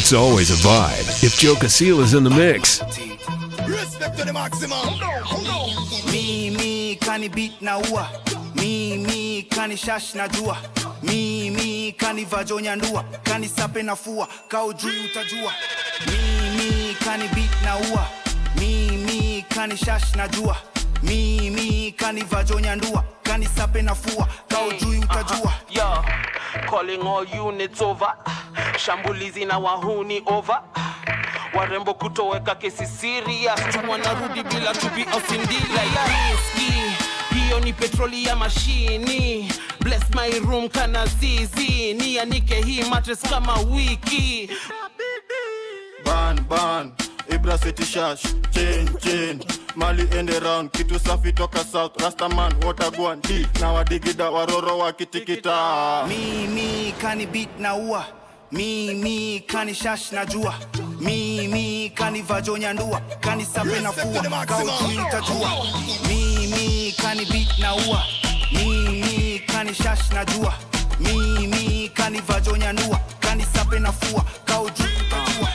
It's always a vibe if Joe Casil is in the mix. Respect to the maximum. mimi kani beat na ua mimi kani shash na jua mimi kani vajonya ndua kani sape na fua kao juu utajua mimi kani beat na ua mimi kani shash na jua mimi kani vajonya ndua kani sape na fua kao juu utajua Yo, calling all units over. Shambulizi na wahuni over. Warembo kutoweka kesi serious. Tu wanarudi bila tubi au sindila ya riski. Hiyo ni petroli ya mashini. Bless my room kana zizi. Nianike hii mattress kama wiki. Ban ban. Ibra City Shash. Chain chain. Mali end around. Kitu safi toka south. Rastaman watagwan. D. Na wadigida waroro wakitikita. mimi kani beat na ua mimi kani shash na jua mimi kani vajonya ndua kani sape na fua kao juu utajua mimi kani beat na ua mimi kani shash na jua mimi kani vajonya ndua kani sape na fua kao juu utajua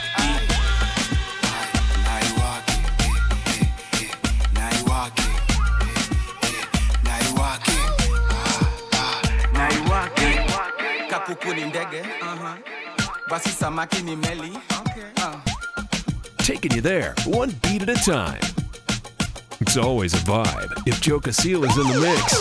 naiwake naiwake naiwake naiwake kakuku ni ndege basi samaki ni meli Ah. Taking you there, one beat at a time. It's always a vibe if Joe Casil is in the mix.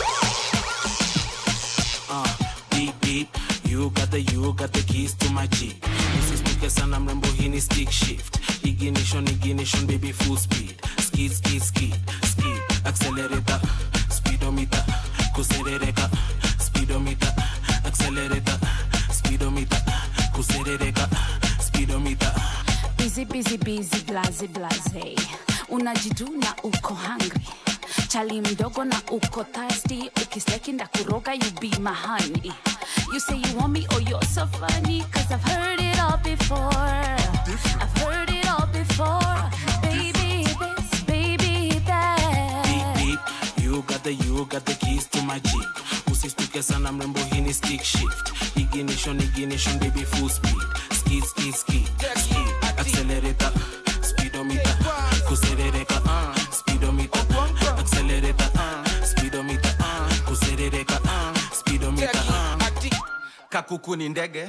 Beep beep, you got the you got the keys to my jeep. Usistuke sana mrembo, hii ni stick shift. Ignition, ignition, baby full speed. Skid, skid, skid, skid. Accelerator, speedometer, kuserereka. Speedometer, accelerator, speedometer, kuserereka. Speedometer. busy busy busy blaze blaze unajiduna uko hungry chali mdogo na uko thirsty ukisteki ndakuroga you be my honey you say you want me oh you're so funny cause i've heard it all before i've heard it all before baby this baby Beep that beep, you got the you got the keys to my jeep. Usistuke sana mrembo, hii ni stick shift. Ignition, ignition, baby full speed. Skid, skid, skid, skid. Accelerator, speedometer, kuserereka. Speedometer, accelerator, speedometer, kuserereka. Speedometer. ati kakuku ni ndege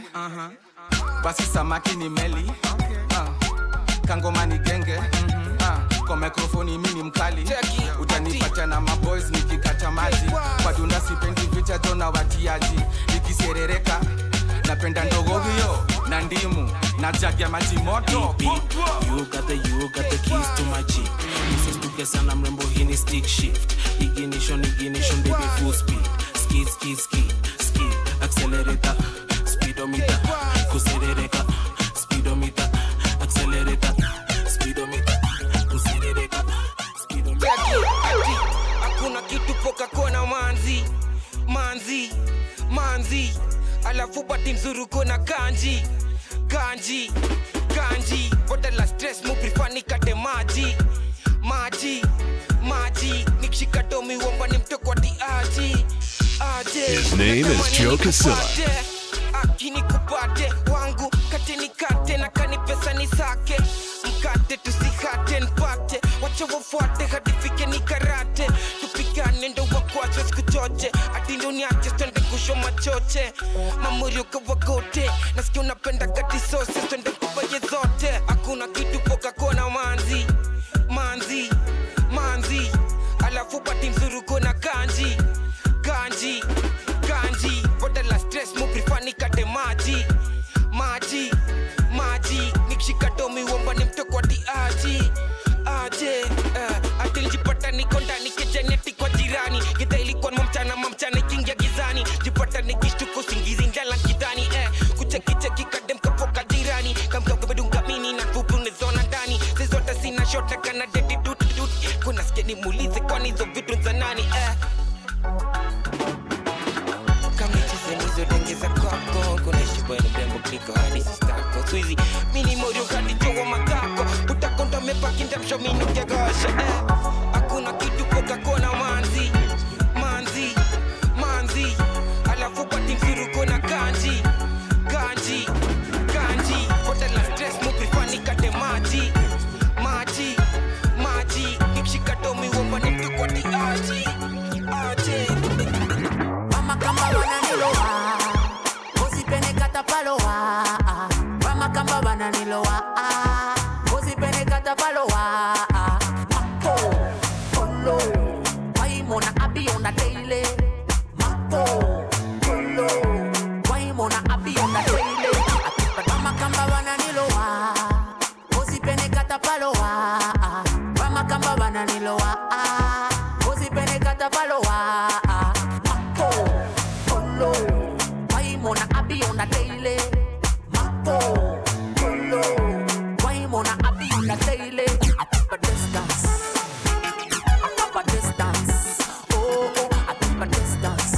basi samaki ni meli Ah. kangoma ni genge Ah. kwa mikrofoni mi ni mkali utanipata na maboys nikikata maji kwa dunda sipendi vicha jona watiaji nikiserereka napenda ndogo hiyo na ndimu na jagi ya maji moto beep. You got the you got the keys to my jeep. Usistuke sana mrembo, hii ni stick shift. Ignition, ignition, baby full speed. Skid, skid, skid, skid. Accelerator, speedometer, kuserereka. Speedometer, accelerator, speedometer, kuserereka. Speedometer. Ati, hakuna kitu poka kona manzi manzi manzi alafu bati mzuruko na kanji kanji kanji bodala stress muprifani kate maji maji maji nikishika domi womba ni mtokwati aji aje His name is Joe Casilla. akini kupate wangu kate nikate na kani pesa ni sake mkate tusihate npate wacha wafuate hadi fike ni karate tupigane ndo wakwache sikuchoche ati ndo niache twende kusho machoche mamurioka wagote nasikia unapenda gati sose twende kubaye zote hakuna kitu poka kona manzi manzi manzi alafu pati mzuruko na kanji kanji kanji bodala stress muprifani kate maji maji maji nikishika domi womba ni mtokwati aji aje uh, atiljipata niko ndani kejaneti kwa jirani gidha ilikuwa mamchana mamchana ikiingia gizani jipata nikishtuko singizi ndala kidhani eh, kuchekicheki kadem kapoka jirani kamkakabedungamini na vubunezona ndani zizote sina shota kana dedi dutdut kuna skeni muulize kwani hizo vitu za nani eh. kamnichezenizo kwako kunaishi bwana mrembo kuliko hadi sistako swizi mini morio hadi jowa makako utakonda mepakinda mshominukegosha eh. hakuna kitu poka kona manzi manzi manzi alafu pati msuruko na kanji kanji kanji potela stress Ramakamba bananilowa Ozipene katapalowa Ramakamba bananilowa Ozipene katapalowa Mako Kolo Waimona abi on a daily Mako Kolo Waimona abi on a daily Ramakamba bananilowa Ozipene katapalowa Ramakamba bananilowa Ozipene katapalowa Mako Kolo Waimona abi on a daily Mako Kolo Waimona abi on a daily I keep a distance I keep a distance Oh, oh I keep a distance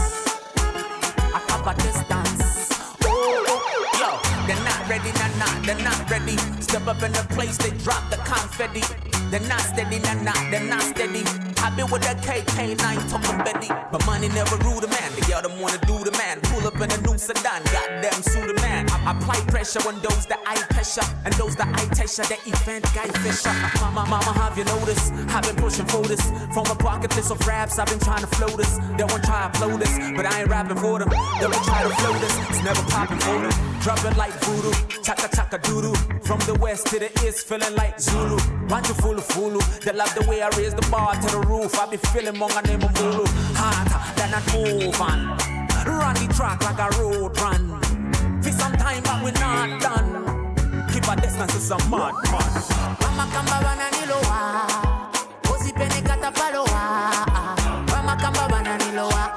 I keep a distance Oh, oh Yo, they're not ready, nah, nah, they're not ready. Step up in the place, they drop the confetti. They're not steady, nah, nah, they're not steady. I been with that KK9 talking Betty. But money never rule the man. The girl them wanna do the man. Pull up in a new sedan, goddamn sue the man. I apply pressure on those that I pressure and those that I pressure. The event guy fisher. Mama, mama, have you noticed? I've been pushing for this from a pocket list of raps. I've been trying to flow this. They won't try to flow this, but I ain't rapping for them. They won't try to flow this. It's never popping for them. Dropping like voodoo, chaka chaka doodoo. From the west to the east, feeling like Zulu. Want you fulu fulu? They love the way I raise the bar to the roof. I be feeling monga name Mulu. Harder than an move on. Run the track like a road run. For some time, but we not done. Keep a distance, it's a mad man. Ramakamba bananilowa Ozipene katapalowa Ramakamba bananilowa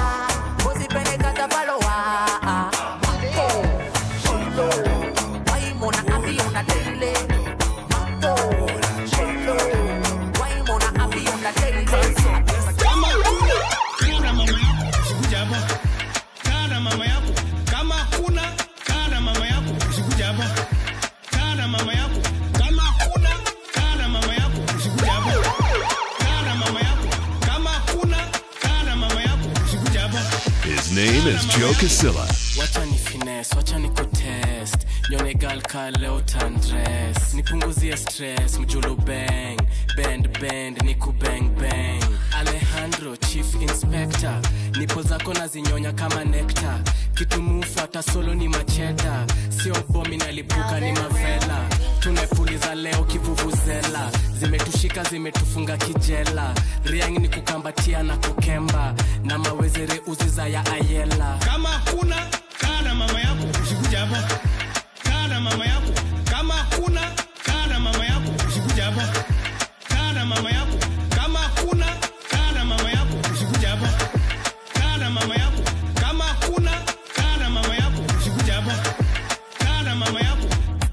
Ozipene katapalowa Mako Sholo Waimona abi on a daily Mako Sholo Waimona abi on a daily Kama kuna kana mama yako usikuja hapa. Kana mama yako kama kuna kana mama yako usikuja hapa. Kana mama yako kama kuna kana mama yako usikuja hapa. Kana mama yako kama kuna kana mama yako usikuja hapa. His name is Joe Casilla. wacha ni finesse, wacha ni kutest nyone gal ka leo tandres nipunguzie stress mjulu bang bend bend niku bang bang alejandro chief inspector nipo zako na zinyonya kama nekta kitumufuata solo ni macheta sio bomi nalipuka ni mavela tumepuliza leo kivuvuzela zimetushika zimetufunga kijela riang ni kukambatia na kukemba na mawezere uziza ya ayela Kama kuna kana mama yako usikuja hapa. Kana mama yako kama kuna kana mama yako usikuja hapa. Kana mama yako kama kuna kana mama yako usikuja hapa. Kana mama yako kama kuna kana mama yako usikuja hapa. Kana mama yako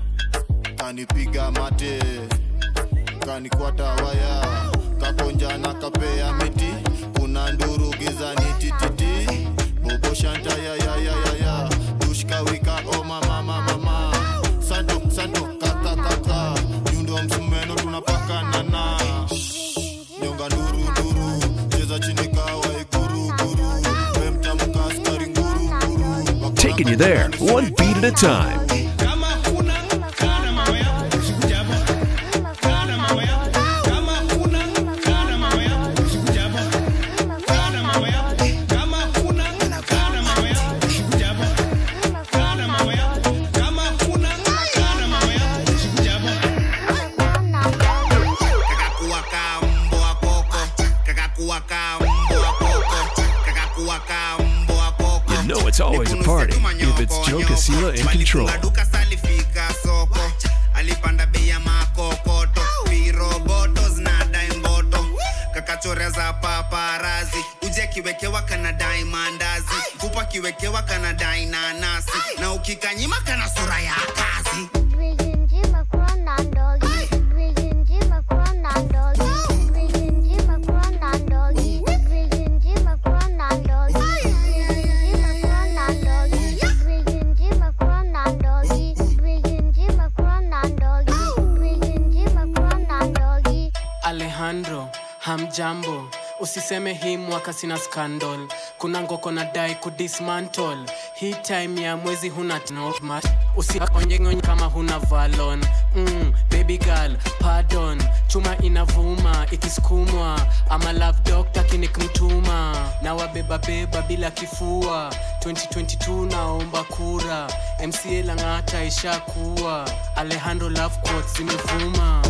kanipiga mate kanikwata waya kakonja na kapea miti kuna nduru gizani tititi bobo shanta ya ya ya ya ya dushka wika o mama mama mama santo santo kaka kaka nyundo msumeno tunapakana na nyonga nduru nduru cheza chini kawa ikuru guru wemtamka askari nguru nguru Taking you there, one beat at a time. kama kuna kana mama yako usikuja hapa. Kana mama yako kama kuna kana mama yako usikuja hapa. Kana mama yako kama kuna kana mama yako usikuja hapa. Kana mama yako kama kuna kana mama yako usikuja hapa. kakakuwa ka mbwa koko kakakuwa ka mbwa koko kakakuwa ka mbwa koko You know it's always a party if it's Joe Casilla in control. Alifunga duka salifika soko alipanda bei ya makokoto viroboto zinadai mboto kakachoreza paparazi uje kiwekewa kanadai mandazi kupa kiwekewa kanadai nanasi na ukikanyima kana sura ya kazi alejandro hamjambo usiseme hii mwaka sina scandal kuna ngoko na dai kudismantle hii time ya mwezi huna notmat usionyengonye kama huna valon mm, baby girl pardon chuma inavuma ikisukumwa ama love doctor kinikmtuma na wabebabeba bila kifua 2022 naomba kura mca lang'ata ishakuwa alejandro love quotes zimevuma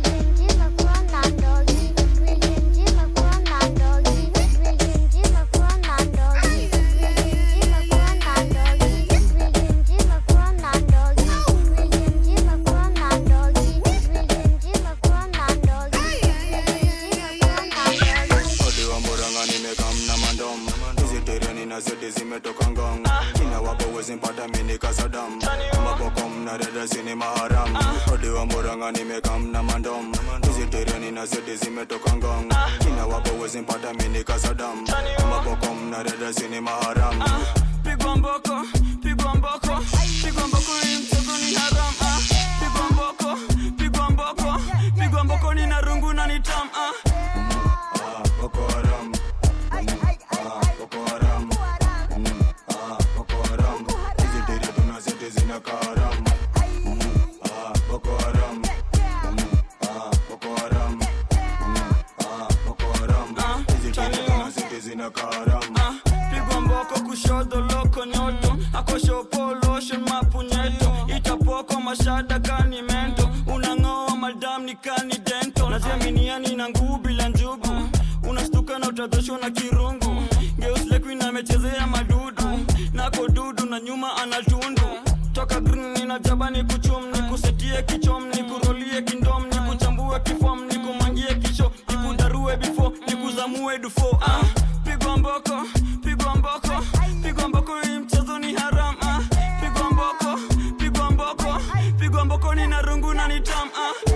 Ode wa Murang'a nimekam na mandom hizi tereni na zote zimetoka ngong kina wapo wezi mpata mini kasadam mabokom na dada sini maharam Ode wa Murang'a nimekam na mandom hizi tereni na zote zimetoka ngong kina wapo wezi mpata mini kasadam mabokom na dada sini maharam pigwa mboko pigwa mboko pigwa mboko hii mchezo ni haram ah. pigwa mboko pigwa mboko pigwa mboko ni na rungu na ni tam ah. Boko Haram Ah, Boko Haram Mm, ah, Boko Haram hizi tere tuna zote zina karam Mm, ah, Boko Haram Mm, ah, Boko Haram Mm, ah, Boko Haram hizi tere tuna zote zina karam pigwa mboko kushoto loko nyoto akoshopo lotion mapunyeto itapoko mashada kani mento unang'oa madam ni kani dento najeminiani na nguu bila njugu unastuka na utadhoshwa na kirungu geuslekuin amechezea madudu nako dudu na nyuma anatundu toka green nina jaba ni kuchum ni kusetie kichom ni kurolie kindom ni kuchambue kifom ni kumangie kisho ni kudarue bifo ni kuzamue dufo ah. pigwa mboko pigwa mboko pigwa mboko hii mchezo ni haram ah. pigwa mboko pigwa mboko pigwa mboko ni na rungu na ni tam ah.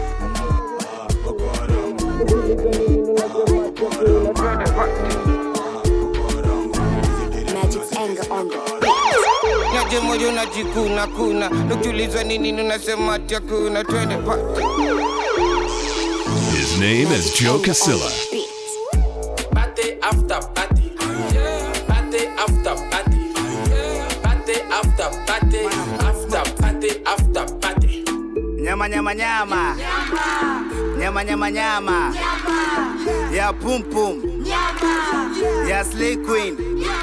Magic's anger on the naje moyo unajikuna kuna nukiulizwa nini unasema ati hakuna twende party His name is Joe Casilla. Party after party. Party after party. Party after party. After party after party. nyama nyama nyama nyama nyama nyama ya pum pum ya slay queen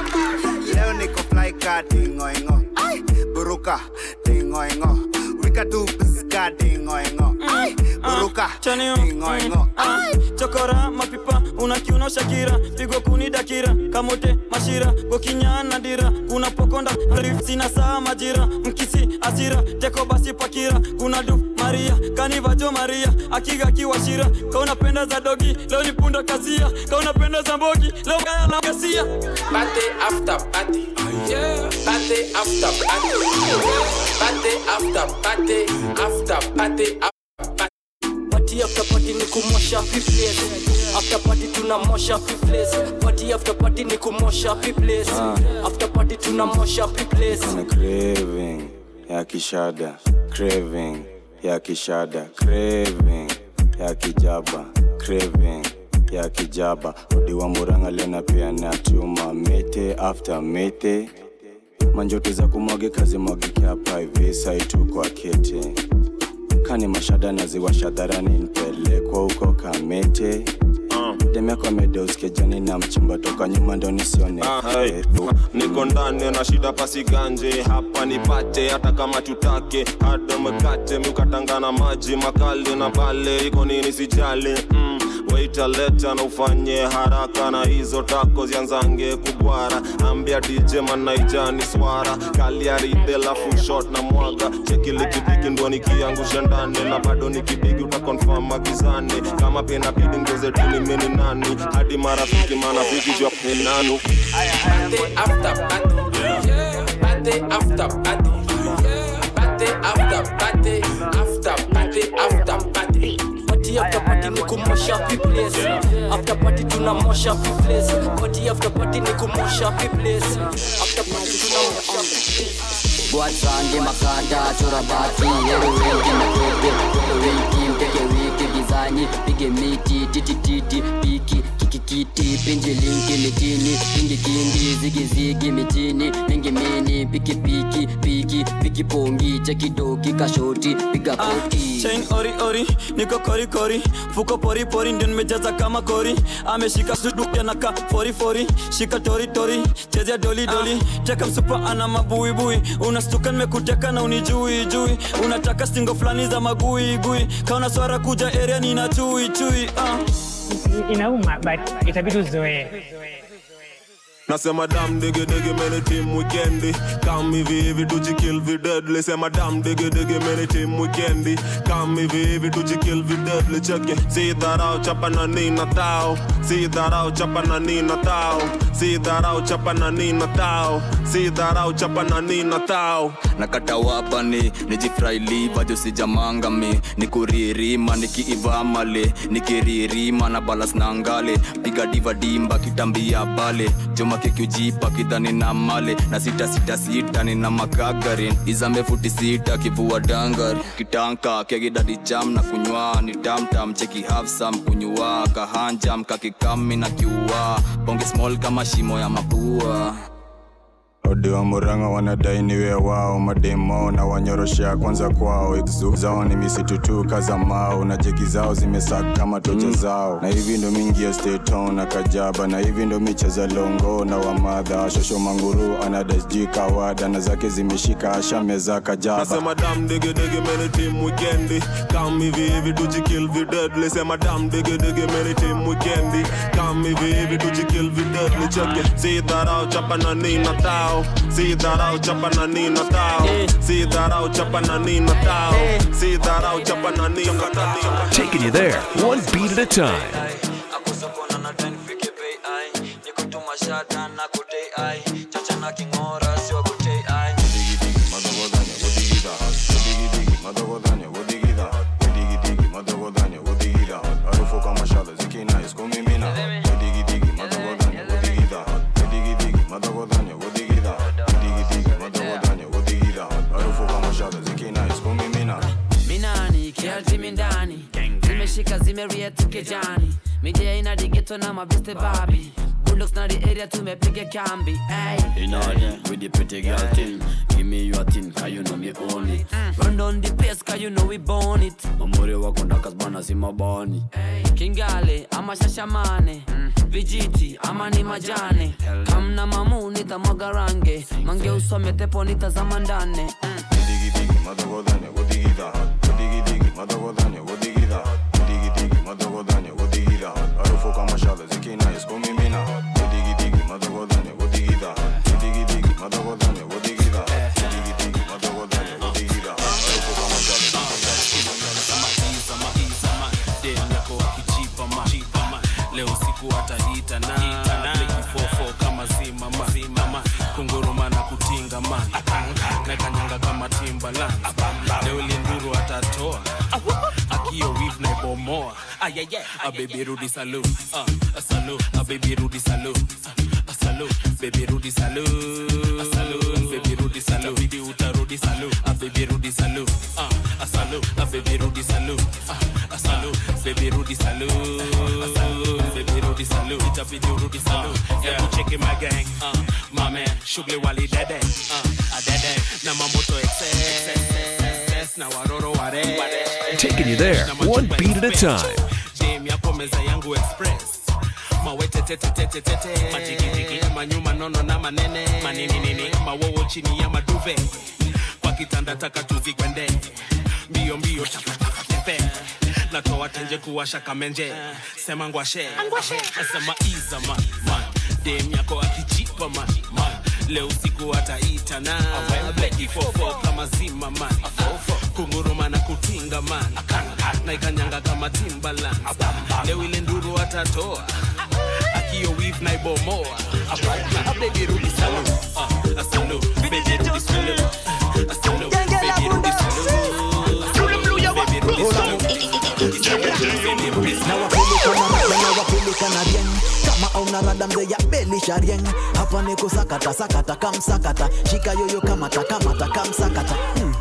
leo niko fly ka dingoingo buruka dingoingo wika tu piska dingoingo buruka dingoingo chokora mapipa unakiuno shakira pigo kuni dakira kamote mashira gokinyana dira kuna pokonda rif sina saa majira mkisi asira teko basi pakira kuna du maria kanivajo maria akiga kiwashira kaunapenda za dogi leo ni punda kasia kaunapenda za mbogi leo gaya la kasia Party after party. Party after party. Party after party. After party after Party after party ni kumosha place After party tunamosha place Party after party ni kumosha place After party tunamosha place Kuna craving ya kishada craving ya kishada craving ya kijaba craving ya kijaba odi wa muranga lena pia na chuma mete after mete manjoto za kumwage kazi mwagike hapa hivi saitu kwa kete kani mashada naziwasha dharani nipelekwa huko kamete demyako amedeuskia na mchimba toka nyuma ndo nisione Ah, hey. niko ndani na shida pasiganje hapa nipate hata kama tutake hado mkate miukatangana maji makali na pale iko nini sijali mm. waita leta na ufanye haraka na hizo tako zianzange kubwara ambia dj manaijani swara kaliaride lafu shot na mwaga chekilikipiki ndo nikiangusha ndani na bado nikibigi utakonfam agizane kama pena bidi ngeze tulimini nani hadi marafiki manafiki jwa penanu Party after party. Party after party. Party after party. After party after party. Party after party ni kumosha place After party tunamosha place Party after party ni kumosha place After party tunamosha Buat sande makada chora bati Hero wengi na kete Hero wengi mpeke wiki gizani Pige miti titi titi Piki kiki kiti pinjilingi mitini kingi kingi zigizigi mitini mingi mini piki piki piki piki pongi chekidoki kashoti piga poti chain ori ori niko kori kori fuko pori pori ndio nimejaza kama kori ameshika suduke na ka fori fori shika tori tori chezea doli doli teka msupa ana mabuibui unastuka nimekuteka na unijui jui unataka stingo fulani za magui gui kaona swara kuja area nina chui chui uh. inauma but itabidi uzoee nasema dam digi digi meni team weekendi kam hivi hivi tujikill videdli sema dam digi digi meni team weekendi kam hivi hivi tujikill videdli cheke si dharau chapa na nina tao si dharau chapa na nina tao si dharau chapa na nina tao si dharau chapa na nina tao nakata wapani nijifrailiva josijamangami nikuririma nikiivamale nikiririma na balas na ngale piga diva dimba kitambia pale joma kikiujipa kidhani na male na sita sita sita nina makagarin izambe futi sita kivua dangari kitanka kegidadi cham na kunywa ni tamtam cheki hafsam kunywa kahanjam kakikami na kiua bonge small kama shimo ya mapua odi wa muranga wanadai niwe wao mademo na wanyoroshea kwanza kwao Exu zao ni misitu tu kaza mao na jeki zao zimesaka kama tocha zao na hivi ndo mingi ya steton na kajaba na hivi ndo micheza longo na wamadha shosho manguru anadasji kawada na zake zimeshika ashameza kajaba nasema dam digi digi meni team weekendi kam hivi hivi tujikill videdli sema dam digi digi meni team weekendi kam hivi hivi tujikill videdli cheke si dharau chapa na nina tao si dharau chapa na nina tao si dharau chapa na nina tao si dharau chapa na nina tao Taking you there, one beat at a time. minani kialtimi ndani zimeshika zimeria tukejani midia ina digeto na mabeste babi bulldogs na the area tumepiga kambi ay. In order with the pretty girl thing. Give me your thing, cause you know me own it. run down the place cause you know we born it Mamuri wako ndakas bana si mabani. kingale ama shashamane vijiti ama ni majane kamna mamu nitamwaga range mange usome tepo nitazama ndane leo siku atahita na fofo kama zimama zimama kunguruma na kutinga man na kanyanga kama timbaland leo linduru atatoa akio wiv na ibomoa a baby rudi salu uh, a salu a baby rudi salu uh, a salu baby rudi salu a salu baby rudi salu bidi utarudi salu a baby rudi salu uh, a salu a baby rudi salu uh, a salu baby rudi salu a salu baby rudi salu itabidi urudi salu hebu cheki my gang uh, my man shughuli wali dede uh, a dede na mamoto excess na waroro ware Taking you there, one beat at a time. Jam yako meza yangu express mawetetetetetetete majigijigi manyuma nono na manene maninini mawowo chini ya maduve kwa kitanda taka tuzikwende mbio mbio chapatafatepe natoa tenje kuwasha kamenje sema ngwashe nasema iza man man dem yako akijipa man man leo siku ataita na beki fofo kama zima man kunguruma na kutinga man na ikanyanga kama timbaland leo ile nduru atatoa akio wif na ibomoa baby rudi salu uh, salu baby rudi salu uh, salu baby rudi salu baby rudi nawapelekana bien kama auna rada mzee ya belisha rien hapa niko sakata sakata kamsakata shika yoyo kamata kamata kamsakata hmm.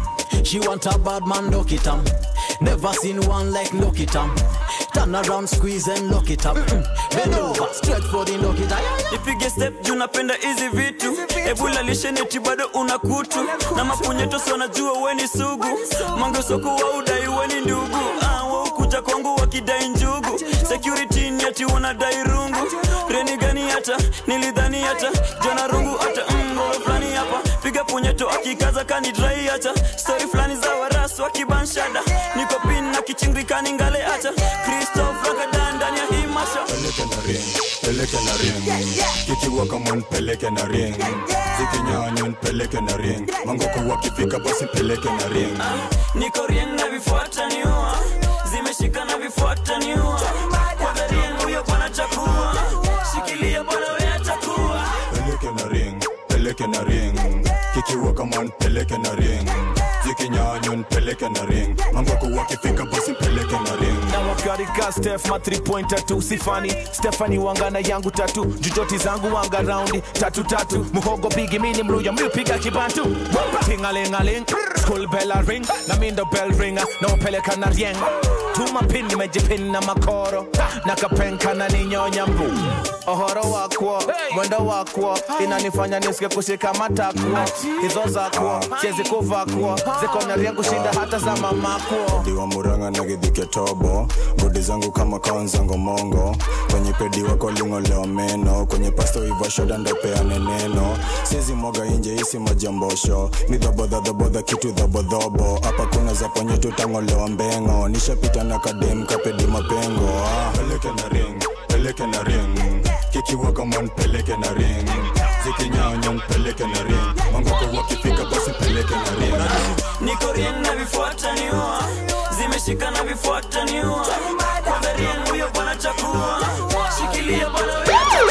She want a bad man, lock it up. Never seen one like lock it up. Turn around, squeeze and lock it up. Bend over, straight for the lock it up. ipige step juu napenda hizi vitu ebula lisheneti bado una kutu na mapunyetosi wanajua weni sugu mangesoku wa udai weni ndugu ah, waukuja kwangu wakidai njugu security ni ati wanadai rungu reni gani hata nilidhani hata jana rungu hata mgolo fulani hapa piga punyeto akikaza kanidrai hata stori fulani za warasu wakibanshada niko pin na kichingikani ngale hata kristof ragadan ndani ya hii masha peleke na ring peleke na ring kikiwa kama nipeleke na ring zikinyanywa nipeleke na ring mangoko wakifika basi peleke na ring niko rien na vifuata niua zimeshika na vifuata niua kwanza rien huyo bwana chakua shikilia bwana we atakuwa peleke na ring peleke na ring kikiwa kama nipeleke na ring zikinyanywa nipeleke na ring mangoko wakifika basi peleke na ring na wakarika stef ma 3 pointer tu sifani stefani wangana yangu tatu jujoti zangu wanga raundi tatu tatu muhogo bigi mini mluya mlipiga kibantu tingalingaling school bell a ring na mindo bell ringa na upeleka na rieng tuma pin nimejipin na makoro na kapenka na ninyonya mbu ohoro wakwo mwendo wakwo inanifanya nisike kushika matakwo hizo zakwo siezi kuvakwo ziko na rieng kushinda hata za mamakwo diwa muranga na gidhike tobo bodi zangu kama kaonzango mongo kwenye pedi wako lingolewa meno kwenye pasto iva shoda ndopeane neno sizi mwaga inje isi majambosho midhabodhadhabodha kitu dhabodhobo hapa kuna za ponye tutang'olewa mbengo nishapita na kadem kapedi mapengo ah. peleke na ring peleke na ring kikiwa kama npeleke na ring zikinyanya npeleke na ring mangoko wakifika basi peleke na ring niko rien na vifuata niua zimeshika na vifuata niua kwanza rien huyo bwana chakua shikilia bwana we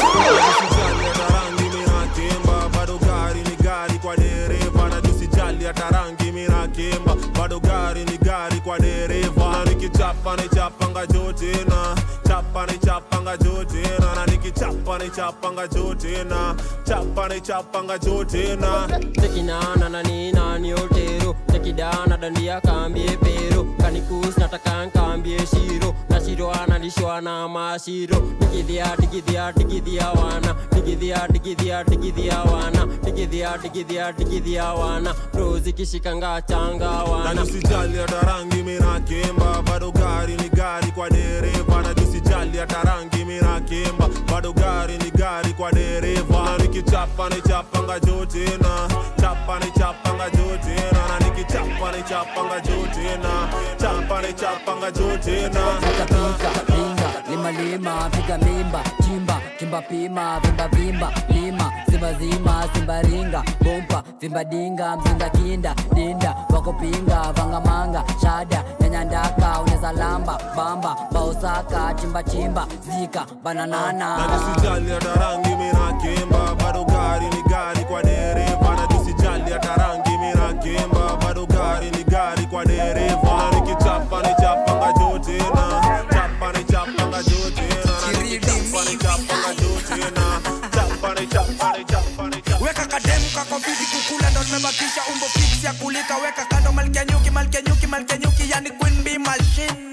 Kimba, bado gari ni gari kwa dereva na tusijali hata rangi minakimba bado gari ni gari kwa dereva na nikichapa ni chapanga jotena chapa ni chapanga jotena na nikichapa ni chapanga jotena chapa ni chapanga jotena tekinana na nina ni otero tekidana dandia kambie pero kanikus nataka nkambie shiro na shiro analishwa na mashiro digidhia digidhia digidhia wana digidhia digidhia digidhia wana digidhia digidhia digidhia wana rozi kishikanga changa na wana tusijali hata rangi minakimba bado gari ni gari kwa dereva na tusijali hata rangi minakimba bado gari ni gari kwa dereva na nikichapa ni chapanga jotena chapa ni chapanga jotena na nikichapa ni chapanga jotena chapa ni chapanga jotena pika pinga lima lima piga mimba chimba chimba pima vimba vimba lima zimba zima simba ringa bompa vimba dinga mzinga kinda dinda wako pinga vanga manga shada nyanya ndaka uneza lamba bamba baosaka chimba chimba zika bananana na tusijali hata rangi minakimba bado gari ni gari kwa dereva na tusijali hata rangi minakimba bado gari ni gari kwa dereva na nikichapa ni chapanga jotena chapa ni chapanga jotena na nikichapa ni chapanga jotena chapa ni chapa ni chapa ni chapa weka kademu kako fiti kukula ndo nimebakisha umbo fix ya kulika weka kando malkia nyuki malkia nyuki malkia nyuki yani queen bee machine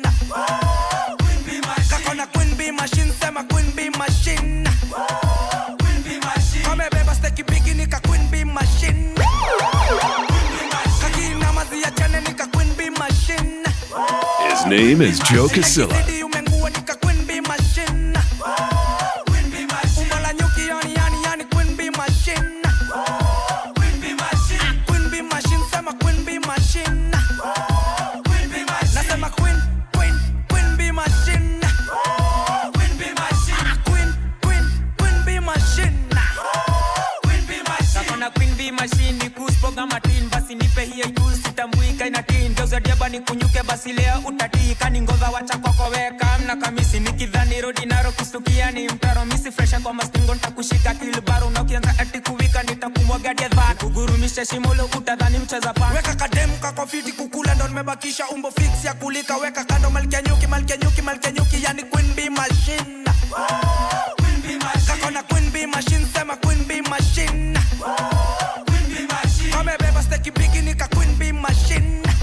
kako na queen bee machine sema queen bee machine kamebeba steki bigi nika queen bee machine kakina mazi ya chane nika queen bee machine His name is Joe Casilla. Zidi umengua nika queen bee machine umbo la nyuki yani yani yani queen bee machine Queen bee machine sema queen bee machine nasema queen queen queen bee machine queen queen queen bee machine nakona queen b machine kuspoga matin basi nipe hiyo juu sitambuika inatin geuzadiaba ni kunyuke basi leo utatika ni ngova wacha kwakoweka mna kamisi nikidhani rodi naro kustukia ni mtaro misi fresha kwa mastingo ntakushika kilbaro na ukianza ati kuwika nitakumwagadia dhan kugurumisha shimolo utadhani mcheza pan weka kademu kako fiti kukula ndo nimebakisha umbo fix ya kulika weka kando malkia nyuki malkia nyuki malkia nyuki yani queen bee machine kako na queen bee machine sema queen bee machine kamebeba steki bigi nika queen bee machine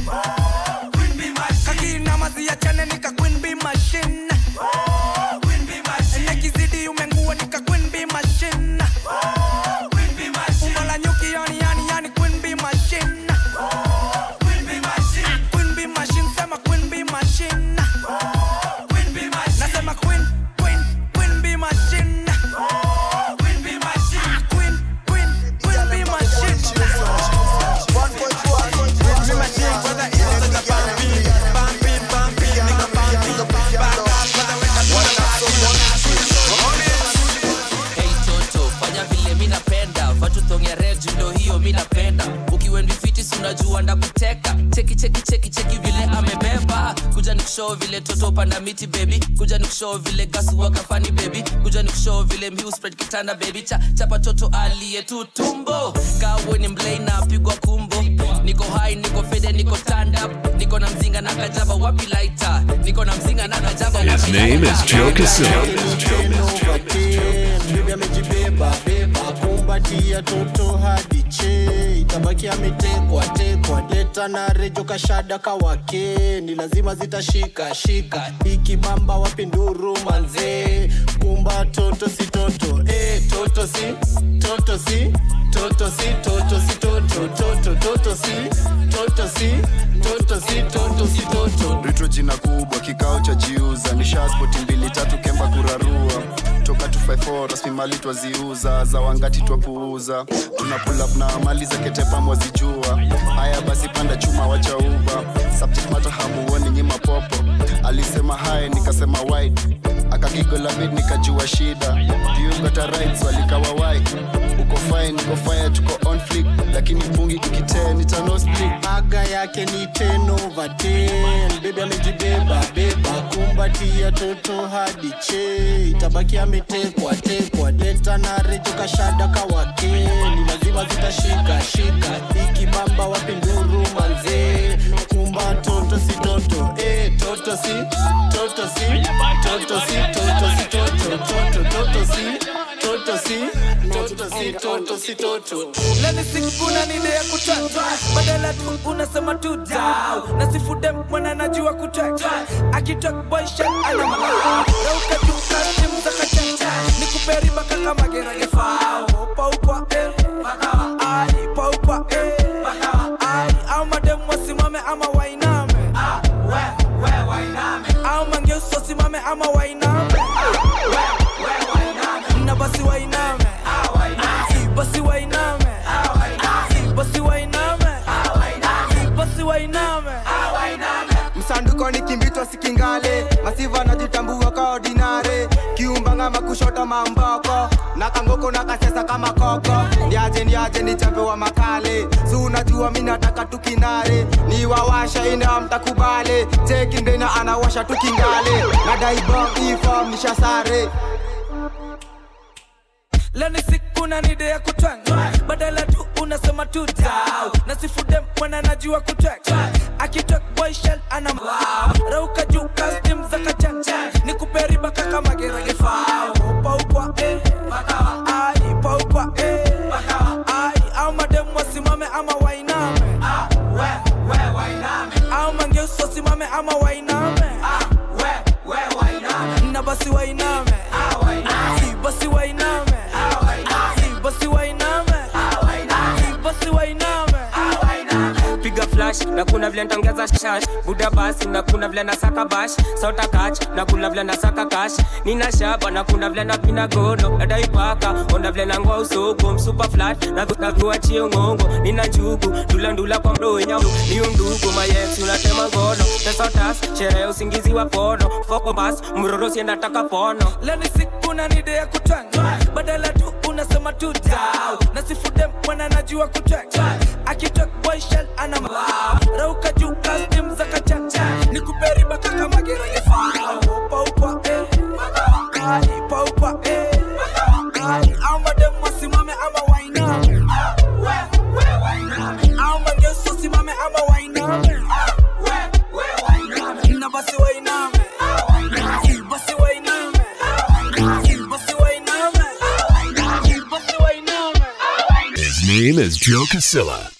hiyo mi napenda ukiwendi fiti si unajua ndakuteka cheki cheki cheki cheki vile amebeba kuja ni kushow vile toto panda miti baby kuja ni kushow vile gasu wakafani baby kuja ni kushow vile mhiu spread kitanda baby cha chapa toto aliye tu tumbo kawe ni mlei na pigwa kumbo niko high niko fede niko stand up niko na mzinga na kajaba wapi lighter niko na mzinga na kajaba His wapi name lighter? is Joe Casilla. bibi amejibeba beba kumbatia toto hadi che itabaki ametekwa tekwa leta na rejo kashada kawake ni lazima zitashika shika ikibamba wapi nduru manzee kumba toto si toto eh, toto si toto si toto si toto si toto toto toto si toto si toto si toto si toto ritro jina kubwa kikao cha jiuza ni shaspoti mbili tatu kemba kurarua toka 254 rasmi mali twaziuza za wangati twapuuza tuna pull up na mali za ketepa mwazijua haya basi panda chuma wacha uba subject matter hamuoni nyima popo alisema hai nikasema wide akagigola bid nikajua shida viugata rights walikawa wai uko fine uko fire tuko on flick lakini pungi ikitee nitano split aga yake ni 10 over 10 bebi amejibeba beba kumbatia toto hadi che itabaki ametekwa tekwa leta na rejo kashada kawake ni lazima zitashika shika ikibamba wapi nduru manzee kumba toto si toto eh, toto si toto si toto si toto si toto toto toto si toto si toto si toto si toto leni sikuna nide ya kutata badala tu unasema tu dau na sifude mwana najua kutata akitok boyshan ana malao rauka juu kastim za kachacha ni kuperi baka kama gerage fao paukwa eh bakawa ai paukwa eh bakawa ai au madem wasimame ama wainame ah we we wainame au mangeuso wasimame ama wainame ah we we wainame na basi wainame ah wainame basi wainame basi wainame basi wainame msanduko ni kimbitwa sikingale masiva najitambua ka ordinare kiumbanga makushota mamboko na kangoko na kasesa kama koko ndiaje ndiaje ni chambe wa makale si unajua mi nataka tukinare ni wawasha ina mtakubale chekindena anawasha tukingale na daibogifom nishasare leni sikuna nide ya kutwanga badala tu unasema tu dau na sifude mwana najua kutwanga akitok boyshel ana wow. rauka juu kastim za kachacha ni kuperi baka kama gerage fao paukwa eh bakawa ai paukwa eh bakawa ai au madem wasimame ama wainame ah we we wainame au mangeuso simame ama wainame ah we we wainame na basi wainame ah wainame basi wainame basi wainame basi wainame piga flash na kuna vile ntongeza shash buda basi na kuna vile nasaka bash sauta kach na kuna vile nasaka kash nina shaba na kuna vile napina gono nadaipaka onda vile nangoa usoko msupa flat na naviwachie ngongo nina njugu ndula ndula kwa mdoenya ni undugu mayex unatema ngono tesotas sherehe usingizi wa pono foko bas mroro siendataka pono leni sikuna nide ya kutwanga badala tu unasema tu dau na sifude mwana najua kutwanga akitok boyshel ana wow. rauka juu kastim za kachacha ni kuperi baka kama gerage fao paukwa eh ai paukwa eh ai au madem wasimame ama wainame au mangeso simame ama wainame na basi wainame basi wainame basi wainame basi wainame His name is Joe Casilla.